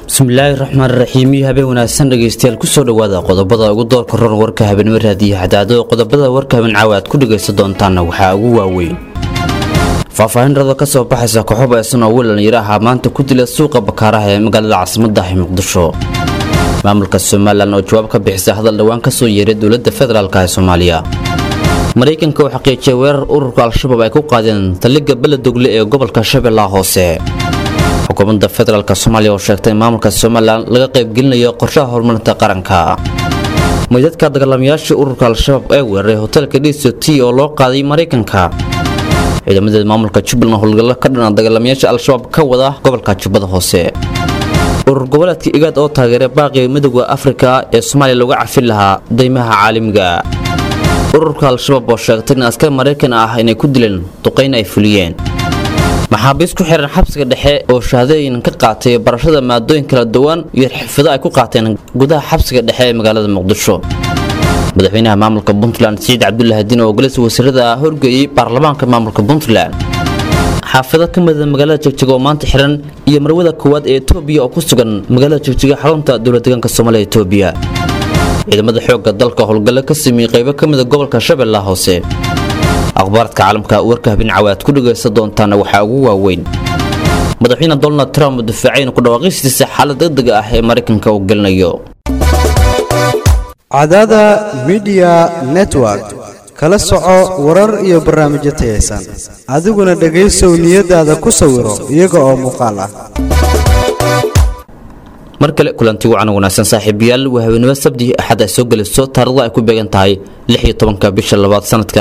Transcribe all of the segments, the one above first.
bismillaahi raxmaan raxiimiyo habeen wanaagsan dhegaystayaal kusoo dhowaada qodobada ugu doorka ron warka habeenimo raadiyo hadaado qodobada warka habeen caawa aad ku dhegaysan doontaanna waxaa ugu waaweyn faahfaahin rado ka soo baxaysa kooxo baysan oo wiil dhalinyaro ahaa maanta ku dila suuqa bakaaraha ee magaalada caasimadda ah muqdisho maamulka somalilan oo jawaab ka bixisay hadal dhowaan ka soo yeeray dowladda federaalk ee soomaaliya maraykanka oo xaqiijiyay weerar ururka al-shabaab ay ku qaadeen taliga beledogle ee gobolka shabeellaha hoose xukuumadda federaalk soomaaliya oo sheegtay in maamulka somalilan laga qaybgelinayo qorshaha horumarinta qaranka maydadka dagaalamayaashii ururka al-shabaab ee weeraray hotelka d c t oo loo qaaday maraykanka ciidamadeed maamulka jubbaland howlgallo ka dhana dagaalamayaasha al-shabaab ka wada gobolka jubbada hoose urur goboleedka igaad oo taageeray baaqii midooda afrika ee soomaaliya looga cafin lahaa daymaha caalamiga ururka al-shabaab oo sheegtay in askar maraykan ah inay ku dileen duqayn ay fuliyeen maxaabiis ku xiran xabsiga dhexe oo shahaadooyin ka qaatay barashada maadooyin kala duwan iyo xirfado ay ku qaateen gudaha xabsiga dhexe ee magaalada muqdisho madaxweynaha maamulka puntland siciid cabdulaahi diin oo golisa wasiirada horgeeyey baarlamaanka maamulka puntland xaafado ka mida magaalada jegjiga oo maanta xiran iyo marwada koowaad ee etoobiya oo ku sugan magaalada jegjiga xarunta dowladdeegaanka soomaaliya etoobiya ciidamada xoogga dalka howlgallo ka sameeyey qaybo ka mida gobolka shabeellaha hoose akhbaaradka caalamka warka habeen cawaad ku dhagaysan doontaana waxaa ugu waaweyn madaxweyne donald trump oo difaacayn ku dhawaaqistiisa xaalad degdega ah ee maraykanka uu gelinayo cadada midiya network kala soco warar iyo barnaamijyo tayaysan adiguna dhegaysow niyadaada ku sawiro iyaga oo muuqaal ah mar kale kulanti wacan wanaagsan saaxiibayaal waa habeenimo sabti axad ay soo gelayso taarikhda ay ku beegan tahay ka bisha labaad sanadka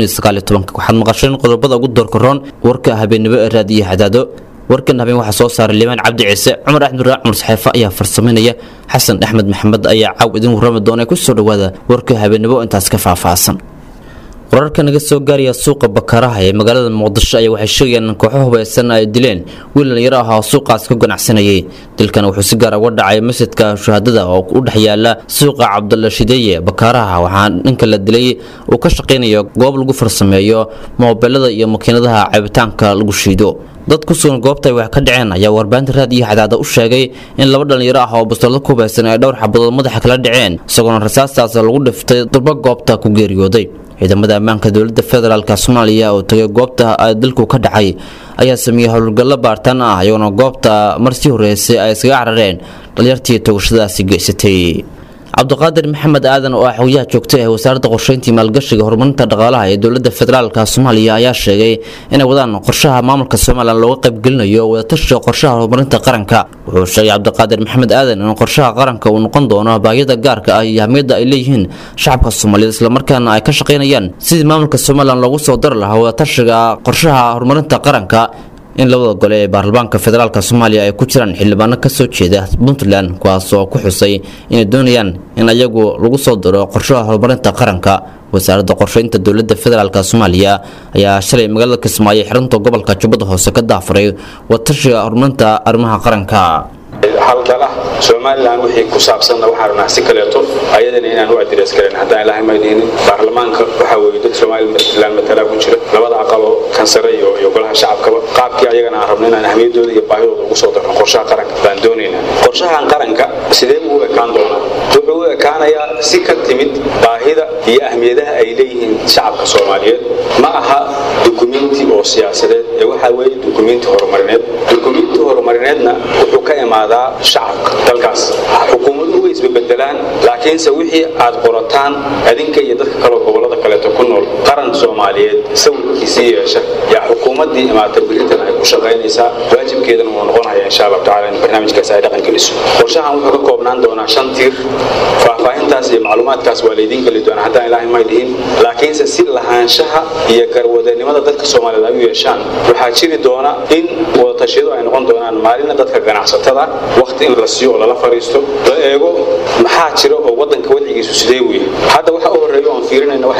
waxaad maqasheen qodobada ugu doorkaroon warka habeenimo ee raadiyo hadaado warkan habeen waxaa soo saaray limaan cabdi ciise cumar axmed raac cumar saxeefa ayaa farsamaynaya xasan axmed maxamed ayaa caaw idin warrami doona kusoo dhowaada warka habeenimo intaas ka faahfaahsan wararka naga soo gaaraya suuqa bakaraha ee magaalada muqdisho ayaa waxay sheegayaan in kooxo hubaysan ay dileen wiil dhalinyaro ah oo suuqaas ka ganacsanayay dilkan wuxuu si gaar uga dhacay masjidka shuhaadada oo u dhex yaala suuqa cabdulla shideeye bakaraha waxaa ninka la dilay uu ka shaqaynayo goob lagu farsameeyo moobeelada iyo makiinadaha cabitaanka lagu shiido dad ku sugan goobta ay wax ka dhaceen ayaa warbaahinta raad iyo xadaada u sheegay in laba dhalinyaro ah oo bastoolada ku hubaysan ay dhowr xabadood madaxa kala dhaceen isagoona rasaastaas lagu dhiftay durba goobta ku geeriyooday ciidamada ammaanka dowladda federaalk soomaaliya oo tagay goobta dalku ka dhacay ayaa sameeyey howlgallo baartaan ah iyagoona goobta mar sii horreysay ay iskaga carareen dhalinyartii togashadaasi geysatay cabdiqaadir maxamed aadan oo ah xogyaha joogta ee wasaaradda qorsheyntii maalgashiga horumarinta dhaqaalaha ee dowladda federaalka soomaaliya ayaa sheegay inay wadaan qorshaha maamulka somalilan looga qaybgelinayo wadatashiga qorshaha horumarinta qaranka wuxuu sheegay cabdiqaadir maxamed aadan in qorshaha qaranka uu noqon doono baahiyada gaarka ah iyo ahmiyadda ay leeyihiin shacabka soomaaliyeed islamarkaana ay ka shaqaynayaan sidii maamulka somalilan loogu soo dari lahaa wadatashiga qorshaha horumarinta qaranka in labada gole ee baarlamaanka federaalk soomaaliya ay ku jiraan xildhibaano kasoo jeeda puntland kuwaas oo ku xusay inay doonayaan in ayagu lagu soo diro qorshaha horumarinta qaranka wasaaradda qorsheynta dowladda federaalk soomaaliya ayaa shalay magaalada kismaayo xirunta gobolka jubbada hoose ka daafuray watashiga horumarinta arrimaha qaranka haldala somalilan wixii ku saabsanna waxaan rabnaa si kaleeto ayadana inaan u adires karen haddaan ilaahay maydhinin baarlamaanka waxaa weeye dad somalilan matalaa ku jira labada aqaloo kansare iyo iyo golaha shacabkaba qaabkii ayagana aan rabno inaan ahmiyadooda iyo baahidooda ugu soo darno qorshaha qaranka baan doonaynaa qorshahan qaranka sidee buu u ekaan doonaa wuxuu u ekaanayaa si ka timid baahida iyo ahmiyadaha ay leeyihiin shacabka soomaaliyeed ma aha dukumenti oo siyaasadeed ee waxaa weeye dukumenti horumarineed dukumenti horumarineedna wuxuu ka imaadaa shacabka dalkaas xukuumaduhu way isbebedelaan laakiinse wixii aad qorataan adinka iyo dadka kaleo gobolada kaleeto ku nool qaran soomaaliyeed sawirkiisii yeesha yaa xukuumaddii imaata beritan ay ku shaqaynaysaa waajibkeedana wuu noqonaya insha allahu tacala in barnaamijkaas ay dhaqan geliso qorshahan wuxuu ka koobnaan doonaa shan tiir faahfaahintaas iyo macluumaadkaas waa laydiin geli doonaa haddaan ilaahay may dhihin laakiinse si lahaanshaha iyo garwadanimada dadka soomaaliyeed ay u yeeshaan waxaa jiri doona in wadatashyadu ay noqon doonaan maalina dadka ganacsatada waqti in la siiyo oo lala fariisto la eego maxaa jira oo wadanka wadcigiisu sidee weye hadda waxa u horreeya oon fiirinayna waxay noqon doonaan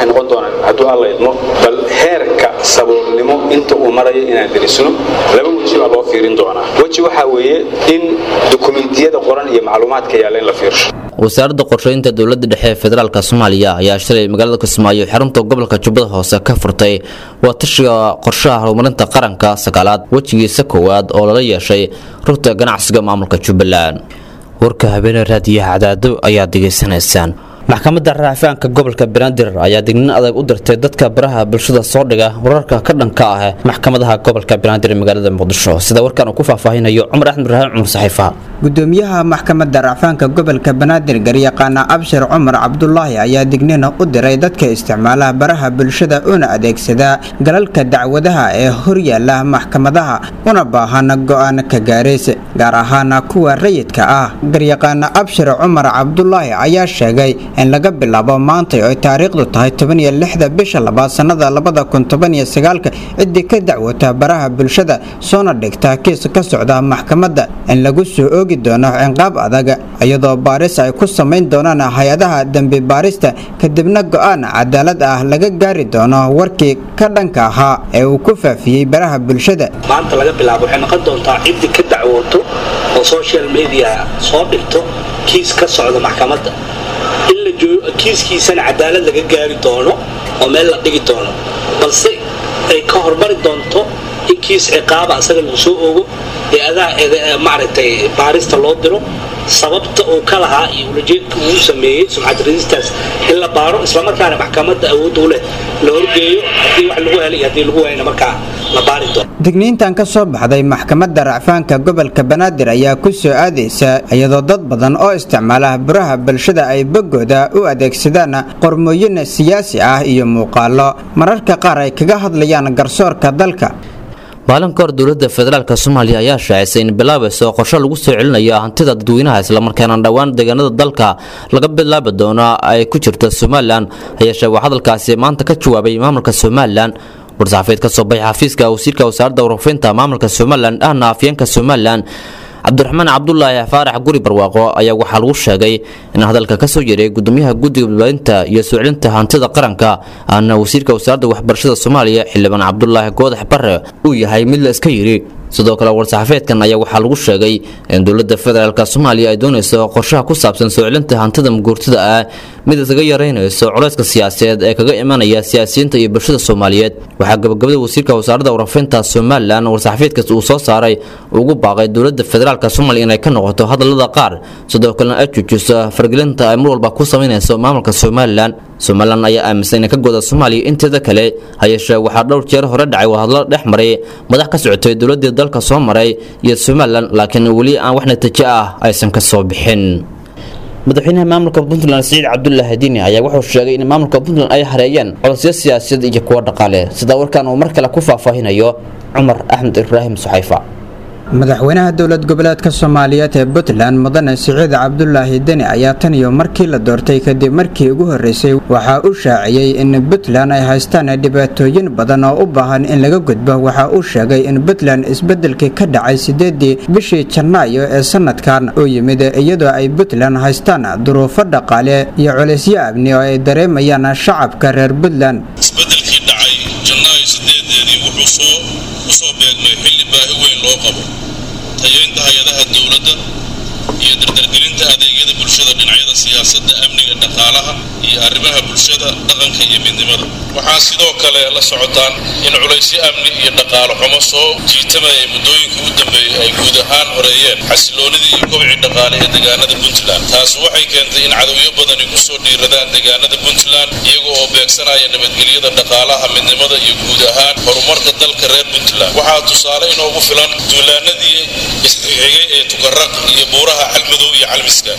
hadduu alla idmo bal heerka saboolnimo inta uu marayo inaan derisno laba weji baa loo fiirin doonaa weji waxaa weeye in dukumentiyada qoran iyo macluumaadka yaalla in la fiirsho wasaaradda qorsheynta dowladda dhexe ee federaalk soomaaliya ayaa shalay magaalada kismaayo xarunta gobolka jubbada hoose ka furtay waa tashiga qorshaha horumarinta qaranka sagaalaad wejigiisa koowaad oo lala yeeshay rugta ganacsiga maamulka jubbaland warka habeene raadiyaha cadaado ayaad degeysanaysaan maxkamadda raafaanka gobolka banaadir ayaa dignin adag u dirtay dadka baraha bulshada soo dhiga wararka ka dhanka ah maxkamadaha gobolka banaadir ee magaalada muqdisho sida warkan uu ku faahfaahinayo cumar axmed ibraahim cumar saxiifa gudoomiyaha maxkamadda racfaanka gobolka banaadir garyaqaana abshir cumar cabdulaahi ayaa dignina u diray dadka isticmaalaha baraha bulshada una adeegsada galalka dacwadaha ee horyaala maxkamadaha una baahana go-aan ka gaarays gaar ahaana kuwa rayidka ah garyaqaana abshir cumar cabdulaahi ayaa sheegay in laga bilaabo maantay oy taariikhdu tahay tobaniyo lixda bisha labaad sannada labada kun tobaniyo sagaalka ciddii ka dacwata baraha bulshada soona dhigta kiis ka socda maxkamadda in lagu soo oogi doono cinqaab adag iyadoo baaris ay ku samayn doonaan hay-adaha dembi baarista kadibna go-aan cadaalad ah laga gaari doono warkii ka dhanka ahaa ee uu ku faafiyey baraha bulshada maanta laga bilaabo waxay noqon doontaa ciddii ka dacwooto oo social media soo dhigto kiis ka socda maxkamadda in la kiiskiisana cadaalad laga gaari doono oo meel la dhigi doono balse ay ka hormari doonto in kiis ciqaaba asaga lagu soo ogo ee adaa maaragtay baarista loo diro sababta uu ka lahaa iyo ulajeedka uu sameeyey sumcad radistaas in la baaro islamarkaana maxkamadda awoodda u leh la horgeeyo haddii wax lagu helay haddii lagu waayna markaa la baari doono digniintan ka soo baxday maxkamadda racfaanka gobolka banaadir ayaa ku soo aadaysa iyadoo dad badan oo isticmaala baraha bulshada ay boggooda u adeegsadaan qormooyin siyaasi ah iyo muuqaalo mararka qaar ay kaga hadlayaan garsoorka dalka maalin ka hor dowladda federaalk soomaaliya ayaa shaacisay in bilaabayso qorsho lagu soo celinayo hantida dadweynaha islamarkaana dhowaan deegaanada dalka laga bilaabi doono ay ku jirto somalilan hayeeshee waa hadalkaasi maanta ka jawaabay maamulka somalilan war-saxaafeed ka soo baxay xafiiska wasiirka wasaaradda warfinta maamulka somalilan ahna afyeenka somalilan cabdiraxmaan cabdulaahi faarax guri barwaaqo ayaa waxaa lagu sheegay in hadalka ka soo yeeray gudoomiyaha guddiga badbaadinta iyo soo celinta hantida qaranka ahna wasiirka wasaaradda waxbarashada soomaaliya xildhibaan cabdulaahi goodax bare uu yahay mid la iska yidhi sidoo kale war-saxaafeedkan ayaa waxaa lagu sheegay in dowladda federaalk soomaaliya ay doonayso qorshaha ku saabsan soo celinta hantida muguurtada ah mid isaga yaraynayso culayska siyaasadeed ee kaga imanaya siyaasiyiinta iyo bulshada soomaaliyeed waxaa gabagabada wasiirka wasaaradda warfinta somalilan war-saxaafeedkaas uu soo saaray ugu baaqay dowladda federaalk soomaaliya inay ka noqoto hadalada qaar sidoo kalena ay joojiso fargelinta ay mar walba ku samaynayso maamulka somalilan somalilan ayaa aaminsan inay ka goda soomaaliya inteeda kale hayeeshee waxaa dhowr jeer hore dhacay wadahadlo dhex maray madax ka socotay dowladii dalka soo maray iyo somalilan laakiin weli aan wax natiijo ah aysan ka soo bixin madaxweynaha maamulka puntland siciid cabdulaahi diini ayaa wuxuu sheegay in maamulka puntland ay hareeyeen codosyo siyaasadeed iyo kuwo dhaqaale sida warkan uu mar kale ku faahfaahinayo cumar axmed ibraahim suxayfa madaxweynaha dowlad goboleedka soomaaliyeed ee puntland mudane siciid cabdulaahi deni ayaa tan iyo markii la doortay kadib markii ugu horreysay waxaa uu shaaciyey in puntland ay haystaan dhibaatooyin badan oo u baahan in laga gudbo waxa uu sheegay in puntland isbeddelkii ka dhacay sideedii bishii janaayo ee sanadkan uu yimid iyadoo ay puntland haystaan duruufo dhaqaale iyo culaysyo amni oo ay dareemayaan shacabka reer puntland isbeddelkii dhacay janaayo sideedeedii wuxuu soo usoo beegmay xilli baahi weyn loo qabo tayaynta hay-adaha dowladda iyo dardargelinta adeegyada bulshada dhinacyada siyaasadda amniga dhaqaalaha iyo arrimaha bulshada dhaqanka iyo midnimada waxaa sidoo kale la socotaan in culaysyo amni iyo dhaqaalo xumo soo jiitamaya muddooyinkii u dambeeyey ay guud ahaan horeeyeen xasiloonidii iyo kobcii dhaqaale ee deegaanada puntland taas waxay keentay in cadowyo badani ku soo dhiiradaan deegaanada puntland iyaga oo beegsanaya nabadgelyada dhaqaalaha midnimada iyo guud ahaan horumarka dalka reer puntland waxaa tusaale inoogu filan duulaanadii isxigay ee tukaraq iyo buuraha calmadow iyo calmiska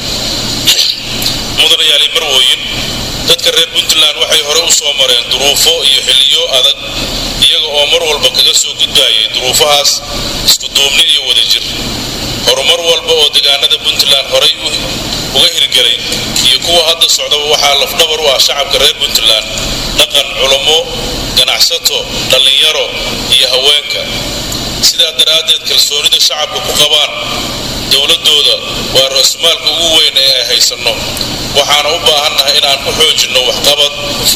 mudanayaali marwooyin dadka reer puntland waxay hore u soo mareen duruufo iyo xilliyo adag iyaga oo mar walba kaga soo gudbayay duruufahaas isku duubni iyo wadajir horumar walba oo deegaanada puntland horay uga hirgelay iyo kuwa hadda socdaba waxaa lafdhabar u ah shacabka reer puntland dhaqan culamo ganacsato dhallinyaro iyo haweenka sidaa daraaddeed kalsoonida shacabka ku qabaan dowladooda waa ra-iisumaalka ugu weyn ee ay haysanno waxaana u baahannahay inaan ku xoojinno waxqabad hufnaan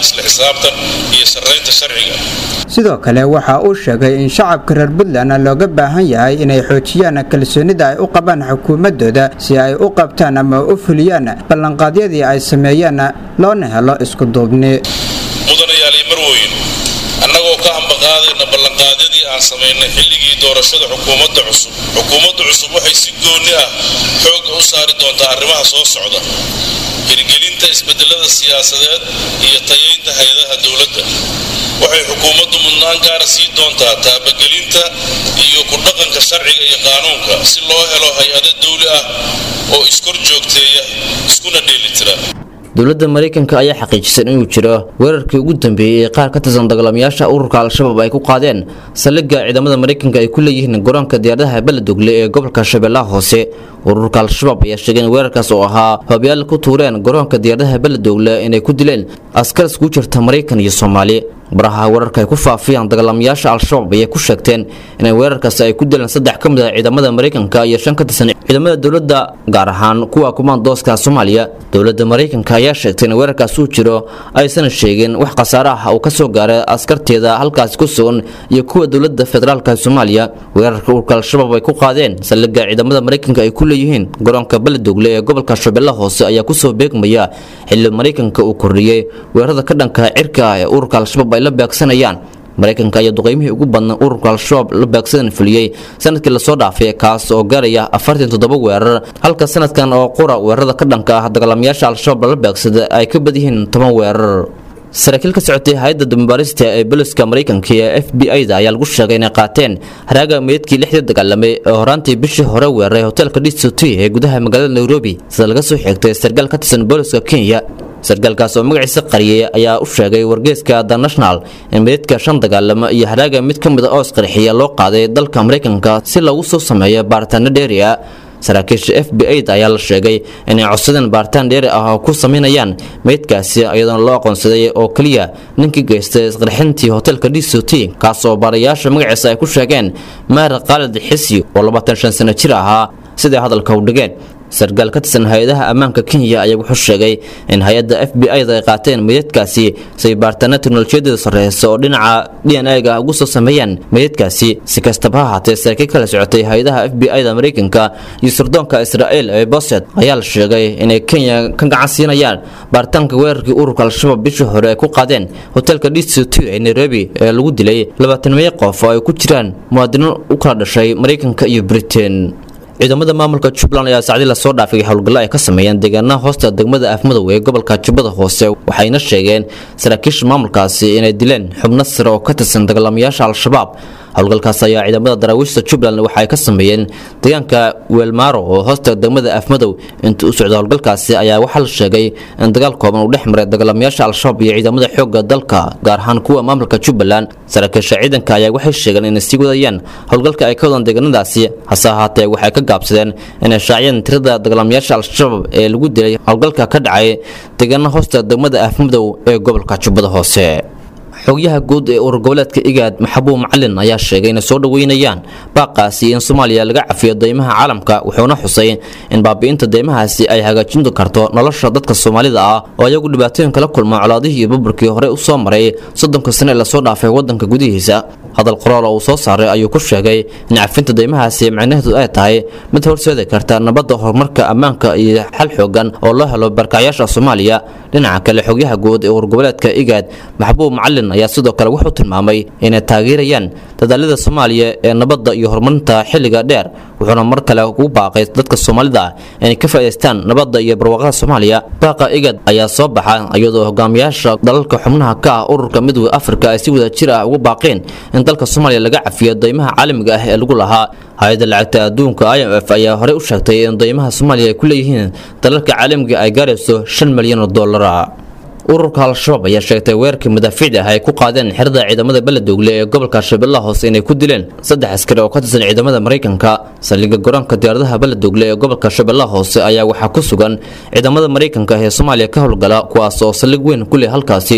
isla xisaabtan iyo sarraynta sharciga sidoo kale waxa uu sheegay in shacabka reer puntland looga baahan yahay inay xoojiyaan kalsoonida ay u qabaan xukuumadooda si ay u qabtaan ama u fuliyaan ballanqaadyadii ay sameeyeen loona helo isku duubni mudanayaal iyo marweyn annagoo ka hambaqaadayna ballanqaadyadii aan samaynay xilligii doorashada xukuumadda cusub xukuumadda cusub waxay si goonni ah xoogga u saari doontaa arrimaha soo socda hirgelinta isbedelada siyaasadeed iyo tayaynta hay-adaha dowladda waxay xukuumaddu mudnaan gaara sii doontaa taabagelinta iyo ku dhaqanka sharciga iyo qaanuunka si loo helo hay-ado dawli ah oo iskor joogteeya iskuna dheelitira dowladda maraykanka ayaa xaqiijisay inuu jiro weerarkii ugu dambeeyey ee qaar ka tirsan dagaalamayaasha ururka al-shabaab ay ku qaadeen saldhigga ciidamada maraykanka ay ku leeyihiin garoonka diyaaradaha beledogle ee gobolka shabeellaha hoose ururka al-shabaab ayaa sheegay in weerarkaas oo ahaa hoobayaal ku tuureen garoonka diyaaradaha beledogle inay ku dileen askar iskugu jirta maraykan iyo soomaali baraha weerarka ay ku faafiyaan dagaalamayaasha al-shabaab ayay ku sheegteen inay weerarkaasi ay ku dileen saddex ka mid ah ciidamada maraykanka iyo shan ka tirsan ciidamada dowladda gaar ahaan kuwa kumaandooska soomaaliya dowladda maraykanka ayaa sheegtay in weerarkaas uu jiro aysan sheegin wax khasaare ah uu ka soo gaaray askarteeda halkaasi ku sugan iyo kuwa dowladda federaalka soomaaliya weerarka ururka al-shabaab ay ku qaadeen saldhigga ciidamada maraykanka ay ku leeyihiin garoonka beledogle ee gobolka shabeellaha hoose ayaa kusoo beegmaya xilli maraykanka uu kordhiyey weerarada ka dhanka cirka ah ee ururka al-shabaab ay la beegsanayaan maraykanka ayaa duqeymihii ugu badna ururka al-shabaab la beegsadan fuliyey sanadkii lasoo dhaafay kaas oo gaaraya afartan toddoba weerar halka sanadkan oo qura weerarada ka dhanka ah dagaalamayaasha al-shabaab lala beegsada ay ka badyihiin toban weerar saraakiil ka socotay hay-adda dambaarista ee boliska maraykanka ee f b i-da ayaa lagu sheegay inay qaateen haraaga meydkii lixdii dagaalamay ee horaantii bishii hore weeraray hoteelka dct ee gudaha magaalada nairobi sida laga soo xigtay sarkaal ka tirsan booliska kenya sarkaalkaas oo magaciisa qariyay ayaa u sheegay wargeyska the national in meydka shan dagaalamo iyo haraaga mid ka mid a oo isqarxiya loo qaaday dalka maraykanka si lagu soo sameeyo baaritaano dheeri ah saraakiisha f b i da ayaa la sheegay inay codsadeen baaritaan dheeri ah oo ku sameynayaan meydkaasi iyadoona loo aqoonsaday oo keliya ninkii geystay isqarxintii hoteelka d c t kaas oo baarayaasha magaciisa ay ku sheegeen maar khaalid xisi oo labaatan shan sano jir ahaa siday hadalka u dhigeen sarkaal ka tirsan hay-adaha ammaanka kenya ayaa wuxuu sheegay in hay-adda f b i da ay qaateen meydadkaasi say baaritaano teknolojiyadda sarreysa oo dhinaca d n a-ga ugu soo sameeyaan meydadkaasi si kastaba ha ahaatee saraakiil kala socotay hay-adaha f b i da maraykanka iyo sirdoonka israa'el ee boset ayaa la sheegay inay kenya ka gacan siinayaan baaritaanka weerarkii ururka al-shabaab bishii hore ay ku qaadeen hoteelka d c t ee nairobi ee lagu dilay labaatan meeyo qof oo ay ku jiraan muwaadiniin u kala dhashay maraykanka iyo britain ciidamada maamulka jubbaland ayaa sacdii lasoo dhaafay howlgallo ay ka sameeyeen deegaanaha hoosta degmada afmadow ee gobolka jubbada hoose waxayna sheegeen saraakiisha maamulkaasi inay dileen xubno sare oo ka tirsan dagaalamayaasha al-shabaab howlgalkaas ayaa ciidamada daraawiishta jubbaland waxa ay ka sameeyeen deegaanka weelmaaro oo hoosta degmada afmadow inta u socda howlgalkaasi ayaa waxaa la sheegay in dagaal kooban uu dhex maray dagaalamayaasha al-shabaab iyo ciidamada xoogga dalka gaar ahaan kuwa maamulka jubbaland saraakiisha ciidanka ayaa waxay sheegeen inay sii wadayaan howlgalka ay ka wadaan deegaanadaasi hase ahaatee waxay ka gaabsadeen inay shaaciyeen tirada dagaalamayaasha al-shabaab ee lagu dilay howlgalka ka dhacay deegaana hoosta degmada afmadow ee gobolka jubbada hoose xogyaha guud ee urur goboleedka igaad maxabuub macalin ayaa sheegay inay soo dhoweynayaan baaqaasi in soomaaliya laga cafiyo deymaha caalamka wuxuuna xusay in baabi'inta deymahaasi ay hagaajin karto nolosha dadka soomaalida ah oo iyagu dhibaatooyin kala kulma colaadihii iyo burburkii hore u soo maray soddonka sane ee lasoo dhaafay waddanka gudihiisa hadal qoraal oo uu soo saaray ayuu ku sheegay in cafinta deymahaasi macnaheedu ay tahay mid horseedi karta nabadda horumarka ammaanka iyo xal xoogan oo loo helo barkacyaasha soomaaliya dhinaca kale xogyaha guud ee urur goboleedka igaad maxbuub macalin ayaa sidoo kale wuxuu tilmaamay inay taageerayaan dadaalada soomaaliya ee nabadda iyo horumarinta xilliga dheer wuxuuna mar kale ugu baaqay dadka soomaalida ah inay ka faa'iidaystaan nabadda iyo barwaaqada soomaaliya baaqa igad ayaa soo baxa iyadoo hogaamiyaasha dalalka xubnaha ka ah ururka midowda afrika ay si wada jir ah ugu baaqeen in dalka soomaaliya laga cafiyo deymaha caalamiga ah ee lagu lahaa hay-adda lacagta adduunka i m f ayaa horey u sheegtay in deymaha soomaaliya ay ku leeyihiin dalalka caalamiga ay gaarayso shan milyan oo dollara ururka al-shabaab ayaa sheegtay weerarkii madaafiicda ah ay ku qaadeen xerada ciidamada beledogle ee gobolka shabeellaha hoose inay ku dileen saddex askari oo ka tirsan ciidamada maraykanka saldhigga garoonka diyaaradaha beledogle ee gobolka shabeellaha hoose ayaa waxaa ku sugan ciidamada maraykanka ee soomaaliya ka howlgala kuwaas oo saldhig weyn ku leh halkaasi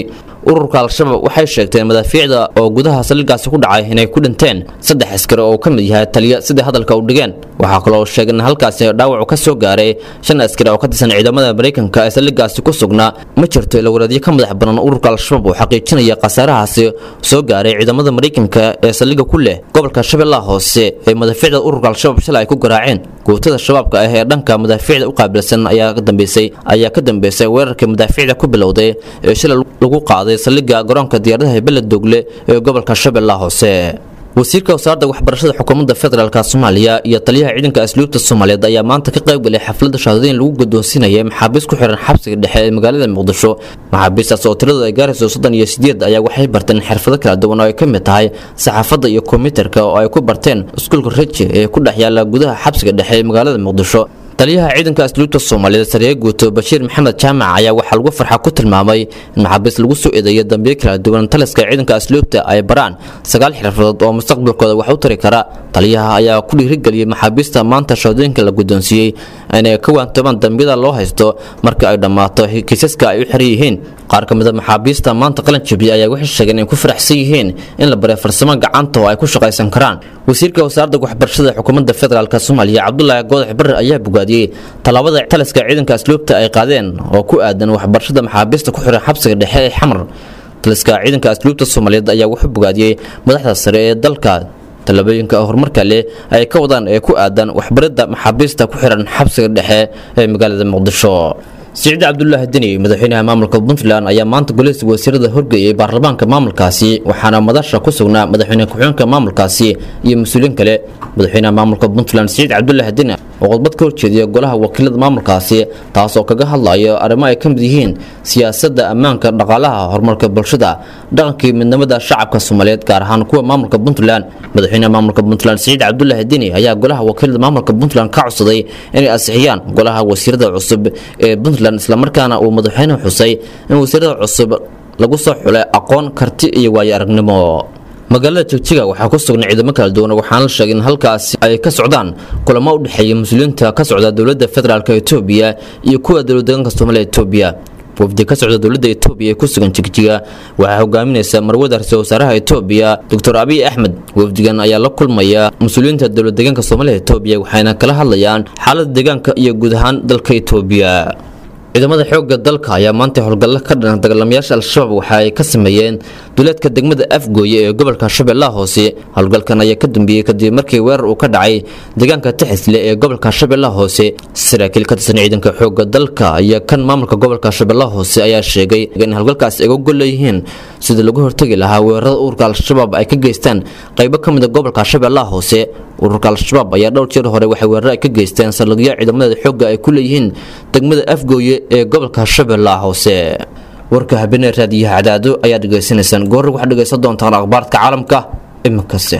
ururka al-shabaab waxay sheegteen madaafiicda oo gudaha saldhiggaasi ku dhacay inay ku dhinteen saddex askari oo ka mid yahay taliya sida hadalka u dhigeen waxaa kaloo sheegay in halkaasi dhaawacu ka soo gaaray shan askari oo ka tirsan ciidamada maraykanka ee saldhiggaasi ku sugnaa ma jirto ilawareedyo ka madax banan ururka al-shabaab oo xaqiijinaya khasaarahaasi soo gaaray ciidamada maraykanka ee saldhigga ku leh gobolka shabeellaha hoose ee madaafiicda ururka al-shabaab shalay ay ku garaaceen guutada shabaabka ah ee dhanka madaafiicda u qaabilsan ayaa ka dambeysay ayaa ka dambeysay weerarkii madaafiicda ku bilowday ee shalay lagu qaaday saldhigga garoonka diyaaradaha beledoogle ee gobolka shabeellaha hoose wasiirka wasaaradda waxbarashada xukuumadda federaalk soomaaliya iyo taliyaha ciidanka asluubta soomaaliyeed ayaa maanta ka qayb galay xafladda shahaadooyin lagu guddoonsiinaya maxaabiis ku xiran xabsiga dhexe ee magaalada muqdisho maxaabiistaas oo tiradu ay gaarayso soddon iyo sideed ayaa waxay barteen xirfado kala duwan oo ay ka mid tahay saxaafadda iyo kombiyuutarka oo ay ku barteen iskuulka reji ee ku dhex yaala gudaha xabsiga dhexe ee magaalada muqdisho taliyaha ciidanka asluubta soomaaliyeed sareye guuto bashiir maxamed jaamac ayaa waxaa lagu farxa ku tilmaamay in maxaabiis lagu soo eedeeyo dambiyo kala duwan taliska ciidanka asluubta ay baraan sagaal xirfadood oo mustaqbalkooda wax u tari kara taliyaha ayaa ku dhiirigeliyey maxaabiista maanta shahaadooyinka la guddoonsiiyey inay ka waantoomaan dambiyada loo haysto marka ay dhammaato kiisaska ay u xiran yihiin qaar ka mid a maxaabiista maanta qalan jabiya ayaa waxay sheegeen in ku faraxsan yihiin in la baray farsamo gacanta oo ay ku shaqaysan karaan wasiirka wasaaradda waxbarashada xukuumadda federaalk soomaaliya cabdulaahi goodax barre ayaa bogaadiyey tallaabada taliska ciidanka asluubta ay qaadeen oo ku aadan waxbarashada maxaabiista ku xiran xabsiga dhexe ee xamar taliska ciidanka asluubta soomaaliyeed ayaa wuxuu bogaadiyey madaxda sare ee dalka tallaabooyinka horumarka leh ay ka wadaan ee ku aadan waxbaridda maxaabiista ku xiran xabsiga dhexe ee magaalada muqdisho siciid cabdulaahi deni madaxweynaha maamulka puntland ayaa maanta goleysa wasiirada horgeeyay baarlamaanka maamulkaasi waxaana madasha ku sugnaa madaxweyne ku-xigeenka maamulkaasi iyo mas-uuliyiin kale madaxweynaha maamulka puntland siciid cabdulaahi deni oo khudbad ka horjeediya golaha wakiilada maamulkaasi taas oo kaga hadlayo arrimo ay ka mid yihiin siyaasadda ammaanka dhaqaalaha horumarka bulshada dhaqankii midnimada shacabka soomaaliyeed gaar ahaan kuwa maamulka puntland madaxweynaha maamulka puntland siciid cabdulaahi deni ayaa golaha wakiilada maamulka puntland ka codsaday inay ansixiyaan golaha wasiirada cusub ee puntland islamarkaana uu madaxweynuhu xusay in wasiirada cusub lagu soo xulay aqoon karti iyo waayo aragnimo magaalada jigjiga waxaa ku sugnay ciidamo kala duwan waxaana la sheegay in halkaasi ay ka socdaan kulamo u dhexeeya muslimiinta ka socda dowladda federaalk etoobiya iyo kuwa dowladdeegaanka soomaaliya etoobiya wafdi ka socda dowladda etoobiya ee ku sugan jigjiga waxaa hogaaminaysa marwada ra-iisul wasaaraha etoobiya doctor abiy axmed wafdigan ayaa la kulmaya mas-uuliyiinta dowlad deegaanka soomaaliya etoobiya waxayna kala hadlayaan xaalada deegaanka iyo guud ahaan dalka etoobiya ciidamada xoogga dalka ayaa maanta howlgallo ka dhan dagaalamayaasha al-shabaab waxa ay ka sameeyeen duleedka degmada afgooye ee gobolka shabeellaha hoose howlgalkan ayaa ka dambeeyey kadib markii weerar uu ka dhacay deegaanka taxisle ee gobolka shabeellaha hoose saraakiil ka tirsan ciidanka xoogga dalka iyo kan maamulka gobolka shabeellaha hoose ayaa sheegay in howlgalkaas ay uga gol leeyihiin sida lagu hortegi lahaa weerarada ururka al-shabaab ay ka geystaan qaybo ka mid a gobolka shabeellaha hoose ururka al-shabaab ayaa dhowr jeer hore waxay weerar ay ka geysteen saldhigyo ciidamada xoogga ay ku leeyihiin degmada afgooye ee gobolka shabeellaha hoose warka habeenee raadiyaha cadaado ayaa dhegaysanaysaan goorra waxaad dhegaysan doontaan akhbaarka caalamka iminkase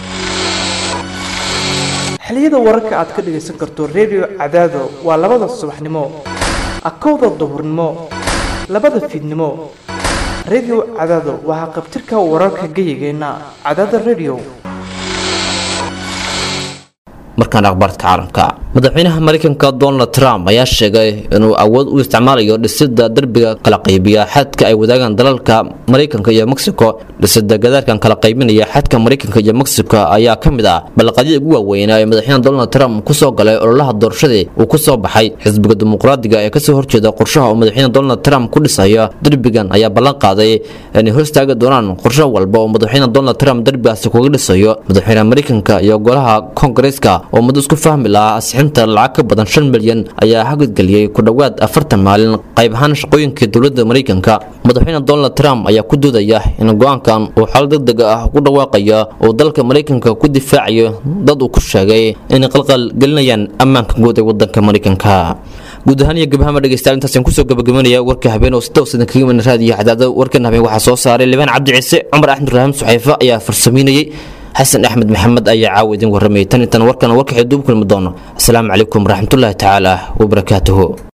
xiliyada wararka aad ka dhegaysan karto redio cadaado waa labada subaxnimo akowda duhurnimo labada fiidnimo redio cadaado waxaa qabtirka wararka geyigeenna cadaada redio markaan akhbaarka caalamka madaxweynaha mareykanka donald trump ayaa sheegay inuu awood u isticmaalayo dhisida derbiga kala qaybiya xadka ay wadaagaan dalalka mareykanka iyo mexico dhisida gadaarkan kala qaybinaya xadka mareykanka iyo mexico ayaa ka mid ah balaqadyada ugu waaweynaa ee madaxweyne donald trump kusoo galay ololaha doorashadii uu kusoo baxay xisbiga dimuqraadiga ee kasoo horjeeda qorshaha uu madaxweyne donald trump ku dhisayo derbigan ayaa ballan qaaday inay hor istaagi doonaan qorsho walba oo madaxweyne donald trump derbigaasi kuga dhisayo madaxweynaha mareykanka iyo golaha kongareeska oo muddo isku fahmi lahaa asixinta lacag ka badan shan milyan ayaa hagidgeliyey ku dhowaad afartan maalin qayb ahaan shaqooyinka dowladda mareykanka madaxweyne donald trump ayaa ku doodaya in go-aankan uu xal degdeg ah ku dhawaaqaya uu dalka mareykanka ku difaacayo dad uu ku sheegay inay qalqal gelinayaan ammaanka guud ee wadanka mareykanka guud ahaan iyo gabahama dhegeystayaal intaasaan kusoo gabagabanaya warka habeen oo sidaw sidan kaga iman raadiyo cadaada warkan habeen waxaa soo saaray libaan cabdi ciise cumar axmed ibraahim suxayfa ayaa farsameynayey xasan axmed maxamed ayaa caawa idin warramayay tan intan warkan warkaxii duub kulmi doono asalaamu calaykum waraxmatullaahi tacaala wabarakaatuhu